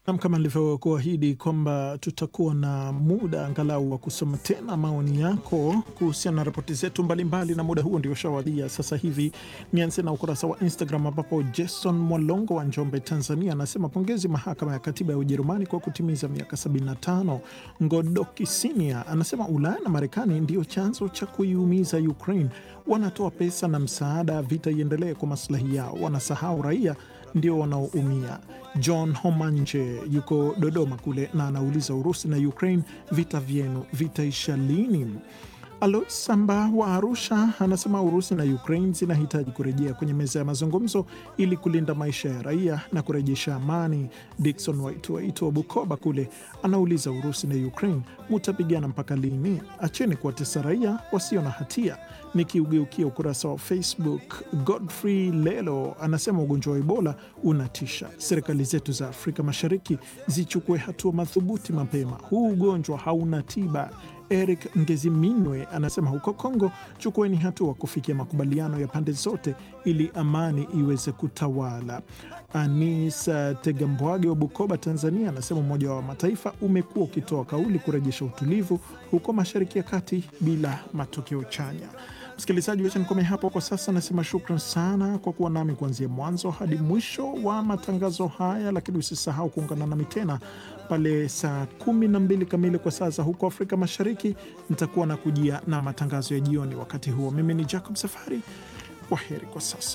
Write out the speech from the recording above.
Nam, kama nilivyokuahidi kwamba tutakuwa na muda angalau wa kusoma tena maoni yako kuhusiana na ripoti zetu mbalimbali, na muda huo ndio shawadia sasa hivi. Nianze na ukurasa wa Instagram ambapo Jason Mwalongo wa Njombe, Tanzania, anasema pongezi mahakama ya katiba ya Ujerumani kwa kutimiza miaka 75. Ngodoki Sinia anasema Ulaya na Marekani ndio chanzo cha kuiumiza Ukraine, wanatoa pesa na msaada, vita iendelee kwa maslahi yao, wanasahau raia ndio wanaoumia. John Homanje yuko Dodoma kule na anauliza Urusi na Ukraine, vita vyenu vitaisha lini? Alois Samba wa Arusha anasema Urusi na Ukraine zinahitaji kurejea kwenye meza ya mazungumzo ili kulinda maisha ya raia na kurejesha amani. Dikson Waituwaitu wa Bukoba kule anauliza Urusi na Ukraine mutapigana mpaka lini? Acheni kuwatesa raia wasio na hatia. Nikiugeukia ukurasa wa Facebook, Godfrey Lelo anasema ugonjwa wa Ebola unatisha, serikali zetu za Afrika Mashariki zichukue hatua madhubuti mapema. Huu ugonjwa hauna tiba. Eric Ngeziminwe anasema huko Kongo, chukueni hatua kufikia makubaliano ya pande zote ili amani iweze kutawala. Anis Tegambwage wa Bukoba, Tanzania, anasema Umoja wa Mataifa umekuwa ukitoa kauli kurejesha utulivu huko Mashariki ya Kati bila matokeo chanya. Msikilizaji, wacha nikome hapo kwa sasa. Nasema shukran sana kwa kuwa nami kuanzia mwanzo hadi mwisho wa matangazo haya, lakini usisahau kuungana nami tena pale saa kumi na mbili kamili kwa saa za huko Afrika Mashariki. Nitakuwa na kujia na matangazo ya jioni. Wakati huo, mimi ni Jacob Safari. Kwa heri kwa sasa.